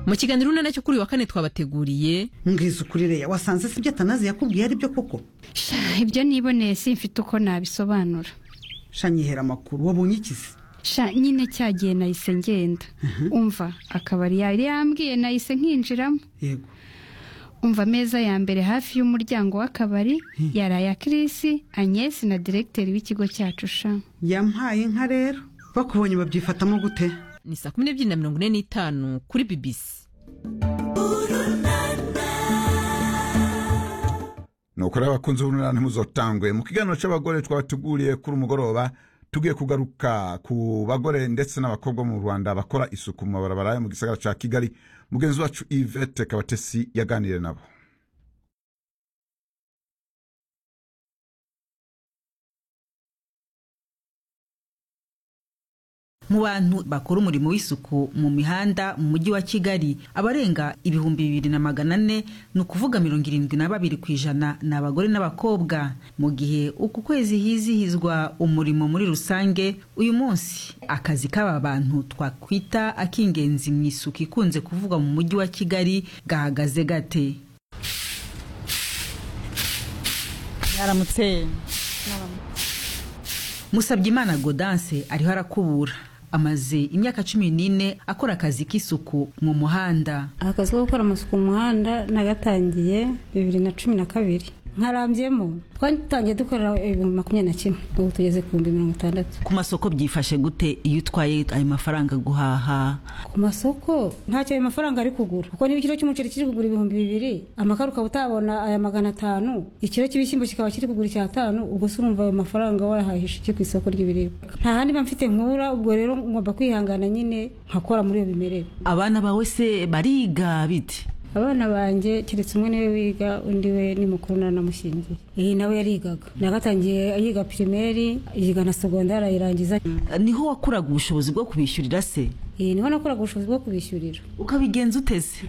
mu kiganiro uruna nacyo kuri uyu wa kane twabateguriye mwizukurire ya wasanze sibyo atanazi yakubwiye ari byo koko Sha, ibyo niboneye simfite uko nabisobanura shanyihera amakuru wabonye ikizi sha nyine cyagiye nahise ngenda umva akabari yari yambwiye nahise nkinjiramo yego umva ameza ya mbere hafi y'umuryango w'akabari yari aya kirisi agnès na diregiteri w'ikigo cyacu sha yampaye inka rero bakubonye babyifatamo gute ni saa kumi n'ebyiri na mirongo ine n'itanu kuri bibisi nuko rero abakunzi b'urunana ntimuzotangwe mu kiganiro cy'abagore twabateguriye kuri umugoroba tugiye kugaruka ku bagore ndetse n'abakobwa bo mu rwanda bakora isuku mu mabarabara yo mu gisagara cya kigali mugenzi wacu yvette kabatesi yaganiriye nabo mu bantu bakora umurimo w'isuku mu mihanda mu mujyi wa kigali abarenga ibihumbi bibiri na magana ane ni ukuvuga mirongo irindwi na babiri ku ijana ni abagore n'abakobwa mu gihe uku kwezi hizihizwa umurimo muri rusange uyu munsi akazi k'aba bantu twakwita ak'ingenzi mu isuku ikunze kuvugwa mu mujyi wa kigali gahagaze gate yaramutse Musabyimana Godanse ariho arakubura amaze imyaka cumi n'ine akora akazi k'isuku mu muhanda akazi ko gukora amasuku mu muhanda nagatangiye bibiri na cumi na kabiri nkarambiyemo twatangiye dukorera ibihumbi makumyabiri na kimwe ubu tugeze ku bihumbi mirongo itandatu ku masoko byifashe gute iyo utwaye ayo mafaranga guhaha ku masoko ntacyo ayo mafaranga ari kugura kuko niba ikiro cy'umuceri kiri kugura ibihumbi bibiri amakara ukaba utabona aya magana atanu ikiro cy'ibishyimbo kikaba kiri kugura icyatanu ubwo se urumva ayo mafaranga wayahahisha iki ku isoko ry'ibiribwa nta handi mba mfite nkura ubwo rero ngomba kwihangana nyine nkakora muri iyo bimerere abana bawe se bariga bite abana banjye keretse umwe niwe wiga undi we ni mukuru nanamushyingiye iyi nawe yarigaga nagatangiye yiga pirimeri yiga na segondari ayirangiza niho wakuraga ubushobozi bwo kubishyurira se iyi niho nakoraga ubushobozi bwo kubishyurira ukabigenza uteze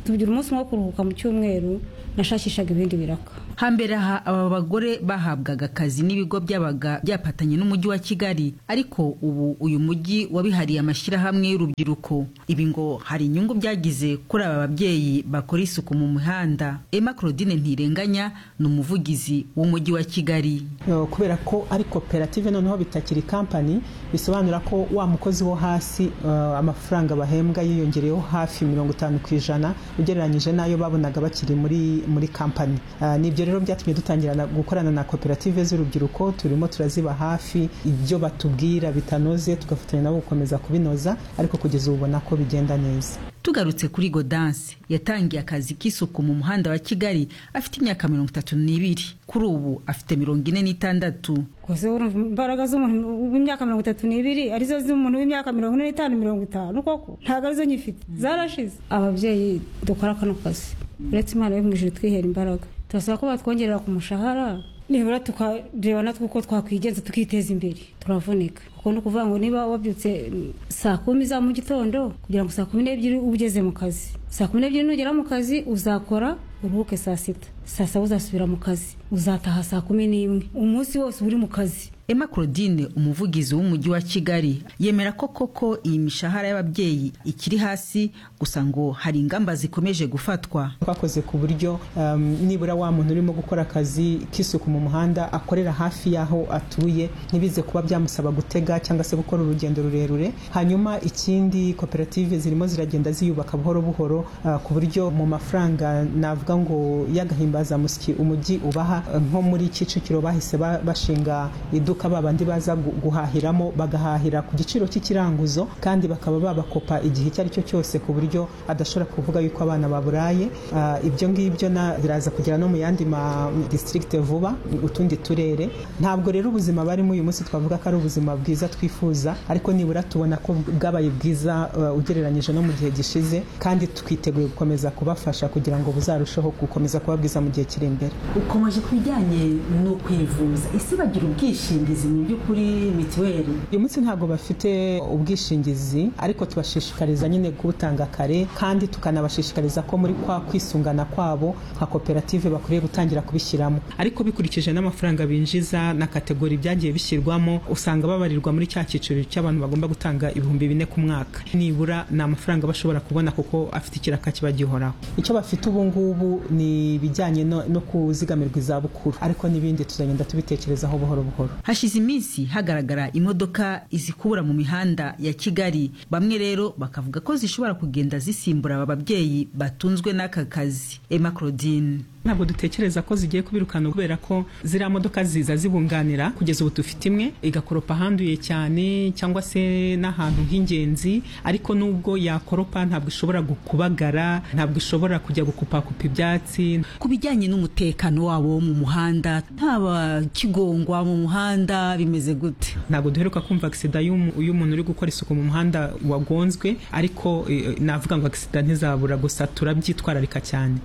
tugira umunsi umwe wo kuruhuka mu cyumweru nashakishaga ibindi biraka hambere aha aba bagore bahabwaga akazi n'ibigo byabaga byapatanye n'umujyi wa kigali ariko ubu uyu mujyi wabihariye amashyirahamwe y'urubyiruko ibi ngo hari inyungu byagize kuri aba babyeyi bakora isuku mu mihanda emma claudine ntirenganya ni umuvugizi w'umujyi wa kigali Eh, kubera ko ari koperative noneho bitakiri kampani bisobanura ko wa mukozi wo hasi eh, amafaranga bahembwa yiyongereyeho hafi mirongo itanu ku ijana ugereranyije n'ayo babonaga bakiri muri muri kampani Ah, ni ibyo rero byatumye dutangira na- gukorana na koperative z'urubyiruko turimo turaziba hafi ibyo batubwira bitanoze tugafatanya nabo gukomeza kubinoza ariko kugeza ubu ubona ko bigenda neza tugarutse kuri godanse yatangiye akazi k'isuku mu muhanda wa kigali afite imyaka mirongo itatu n'ibiri kuri ubu afite mirongo ine n'itandatu gusa urumva imbaraga z'umuntu w'imyaka mirongo itatu n'ibiri arizo z'umuntu w'imyaka mirongo ine n'itanu mirongo itanu koko ntabwo arizo nyifite zarashize ababyeyi dukora kano kazi uretse imana yo mu ijuru twihera imbaraga turasaba ko batwongerera ku mushahara nibura tukareba natwe uko twakwigenza tukiteza imbere turavunika kuko ni ukuvuga ngo niba wabyutse mm, saa kumi za mu gitondo kugira ngo saa kumi n'ebyiri uba ugeze mu kazi saa kumi n'ebyiri nugera mu kazi uzakora uruhuke saa sita saa saba uzasubira mu kazi uzataha saa kumi n'imwe umunsi wose uba uri mu kazi emma claudine umuvugizi w'umujyi wa kigali yemera ko koko iyi mishahara y'ababyeyi ikiri hasi gusa ngo hari ingamba zikomeje gufatwa twakoze ku buryo um, nibura wa muntu urimo gukora akazi k'isuku mu muhanda akorera hafi y'aho atuye ntibize kuba byamusaba gutega cyangwa se gukora urugendo rurerure hanyuma ikindi koperative zirimo ziragenda ziyubaka buhoro buhoro uh, ku buryo mu mafaranga navuga ngo y'agahimbazamusyi umujyi ubaha uh, nko muri kicukiro bahise ba- bashinga iduka babandi baza gu- guhahiramo bagahahira ku giciro cy'ikiranguzo kandi bakaba babakopa igihe icyo ari cyo cyose ku buryo adashobora kuvuga yuko abana baburaye Ah, ibyo ngibyo na- biraza kugera no mu yandi ma district vuba utundi turere ntabwo rero ubuzima barimo uyu munsi twavuga ko ari ubuzima bwiza twifuza ariko nibura tubona ko bwabaye bwiza uh, ugereranyije no mu gihe gishize kandi twiteguye gukomeza kubafasha kugira ngo buzarusheho gukomeza kuba bwiza mu gihe kiri imbere ukomeje ku bijyanye no kwivuza ese bagira ubwishingizi ubwishingizi mu by'ukuri mituweli uyu munsi ntabwo bafite ubwishingizi ariko tubashishikariza nyine kubutanga kare kandi tukanabashishikariza ko muri kwa kwisungana kwabo nka koperative bakwiriye gutangira kubishyiramo ariko bikurikije n'amafaranga binjiza na kategori byagiye bishyirwamo usanga babarirwa muri cya cyiciro cy'abantu bagomba gutanga ibihumbi bine ku mwaka nibura ni amafaranga bashobora kubona kuko afite ikiraka kiba gihoraho icyo bafite ubu ngubu ni ibijyanye no no kuzigamirwa izabukuru ariko n'ibindi tuzagenda tubitekerezaho buhoro buhoro hashize iminsi hagaragara imodoka izikubura mu mihanda ya kigali bamwe rero bakavuga ko zishobora kugenda zisimbura aba babyeyi batunzwe n'aka kazi emma claudine ntabwo dutekereza ko zigiye kubirukana kubera ko ziriya modoka ziza zibunganira kugeza ubu dufite imwe igakoropa ahanduye cyane cyangwa se n'ahantu h'ingenzi ariko nubwo yakoropa ntabwo ishobora gukubagara ntabwo ishobora kujya gukupakupa ibyatsi ku bijyanye n'umutekano wabo wo mu muhanda ntaba kigongwa mu muhanda bimeze gute ntabwo duheruka kumva agisida y'umu- y'umuntu uri gukora isuku mu muhanda wagonzwe ariko eh, navuga ngo agisida ntizabura gusa turabyitwararika cyane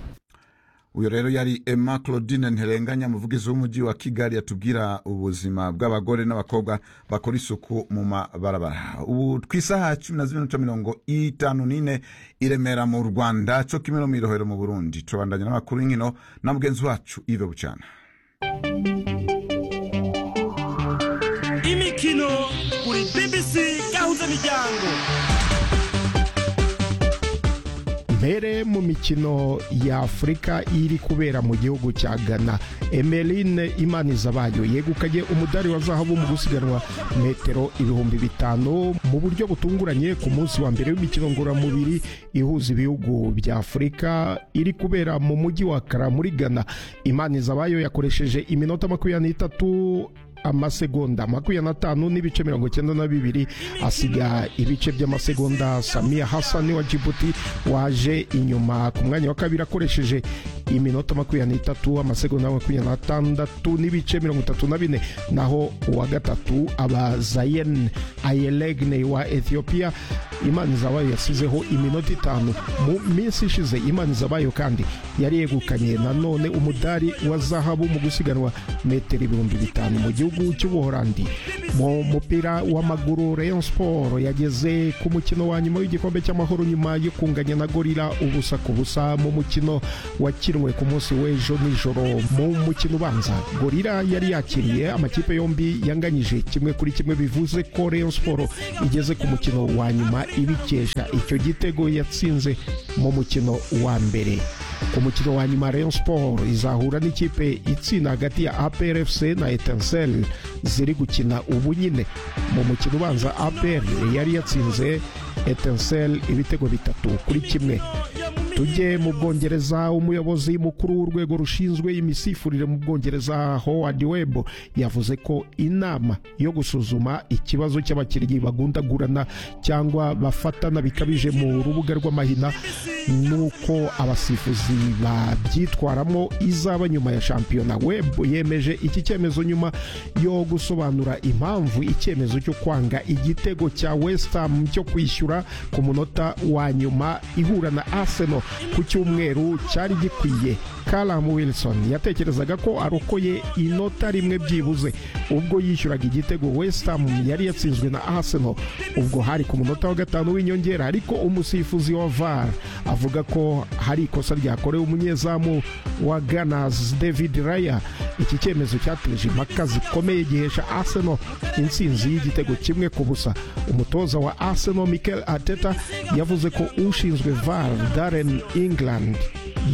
uyu rero yari emma claudine nterenganya umuvugizi w'umujyi wa kigali yatubwira ubuzima bw'abagore n'abakobwa bakora isuku mu mabarabara ubu twisaha cumi na zibiri n'ibice mirongo itanu n'ine i remera mu rwanda cyo kimwe no mu irohero mu burundi tubandanya n'amakuru y'inkino na mugenzi wacu ive bucana imikino kuri bbc gahuza miryango mbere mu mikino ya afurika iri kubera mu gihugu cya ghana emeline imanizabayo yegukanye umudari wa zahabu mu gusiganwa metero ibihumbi bitanu mu buryo butunguranye ku munsi wa mbere w'imikino ngororamubiri ihuza ibihugu bya afurika iri kubera mu mujyi wa kara muri ghana imanizabayo yakoresheje iminota makumyabiri n'itatu amasegonda makumyabiri n'atanu n'ibice mirongo icyenda na bibiri asiga ibice by'amasegonda samia hasani wa jibuti waje inyuma ku mwanya wa kabiri akoresheje iminota makumyabiri n'itatu amasegonda makumyabiri n'atandatu n'ibice mirongo itatu na bine naho uwa gatatu aba zayen ayelegne wa ethiopia imana zabayo yasizeho iminota itanu mu minsi ishize imana zabayo kandi yari yegukanye nanone umudari wa zahabu mu gusiganwa metero ibihumbi bitanu mu gihugu cy'ubuhorandi mu mupira w'amaguru rayon sport yageze ku mukino wa nyuma w'igikombe cy'amahoro nyuma yo kunganya na gorira ubusa ku busa mu mukino wakiriwe ku munsi w'ejo nijoro mu mukino ubanza gorira yari yakiriye amakipe yombi yanganyije kimwe kuri kimwe bivuze ko rayon sport igeze ku mukino wa nyuma ibikesha icyo gitego yatsinze mu mukino wa mbere ku mukino wa nyuma rayon sport izahura n'ikipe itsinda hagati ya aprfc na etincel ziri gukina ubu nyine mu mukino ubanza apr yari yatsinze etincel ibitego bitatu kuri kimwe tujye mu bwongereza umuyobozi mukuru w'urwego rushinzwe imisifurire mu bwongereza howard web yavuze ko inama yo gusuzuma ikibazo cy'abakinnyi bagundagurana cyangwa bafatana bikabije mu rubuga rw'amahina n'uko abasifuzi babyitwaramo izaba nyuma ya shampiyona web yemeje iki cyemezo nyuma yo gusobanura impamvu icyemezo cyo kwanga igitego cya west ham cyo kwishyura ku munota wa nyuma ihura na arsenal ku cyumweru cyari gikwiye Callum Wilson yatekerezaga ko arokoye inota rimwe byibuze ubwo yishyuraga igitego West Ham yari yatsinzwe na Arsenal ubwo hari ku munota wa gatanu w'inyongera ariko umusifuzi wa VAR avuga ko hari ikosa ryakorewe umunyezamu wa Gunners David Raya iki cyemezo cyateje impaka zikomeye gihesha Arsenal insinzi y'igitego kimwe ku busa umutoza wa Arsenal Mikel Arteta yavuze ko ushinzwe VAR Darren England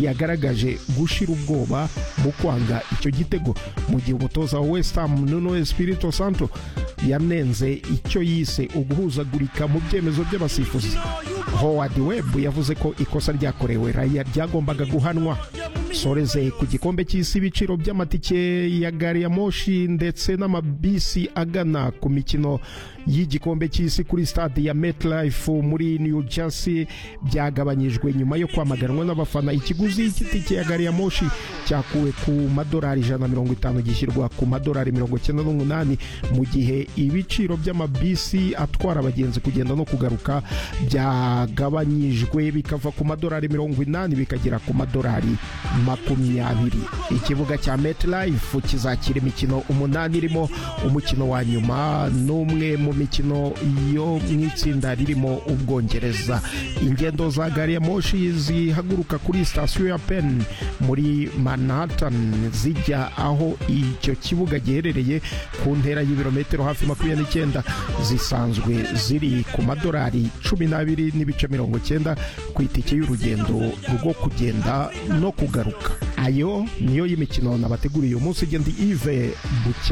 yagaragaje gushira ubwoba mu kwanga icyo gitego mu gihe umutoza wa West Ham Nuno Espirito Santo yanenze icyo yise uguhuzagurika mu byemezo by'abasifuzi Howard Webb yavuze ko ikosa ryakorewe Raya ryagombaga guhanwa soreze ku gikombe cy'isi ibiciro by'amatike ya gari ya moshi ndetse n'amabisi agana ku mikino y'igikombe cy'isi kuri stade ya MetLife muri New Jersey byagabanyijwe nyuma yo kwamaganwa n'abafana ikiguzi cy'itike ya gari ya moshi cyakuwe ku madolari ijana na mirongo itanu gishyirwa ku madolari mirongo icyenda n'umunani mu gihe ibiciro by'amabisi atwara abagenzi kugenda no kugaruka byagabanyijwe bikava ku madolari mirongo inani bikagera ku madolari makumyabiri ikibuga cya MetLife kizakira imikino umunani irimo umukino wa nyuma n'umwe mu mikino yo mu itsinda ririmo ubwongereza ingendo za gari ya moshi zihaguruka kuri sitasiyo ya Penn muri Manhattan zijya aho icyo kibuga giherereye ku ntera y'ibirometero hafi makumyabiri n'icyenda zisanzwe ziri ku madolari cumi n'abiri n'ibice mirongo icyenda ku itike y'urugendo rwo kugenda no kugaruka ayo niyo y'imikino nabateguriye uyu munsi igenda ive bucya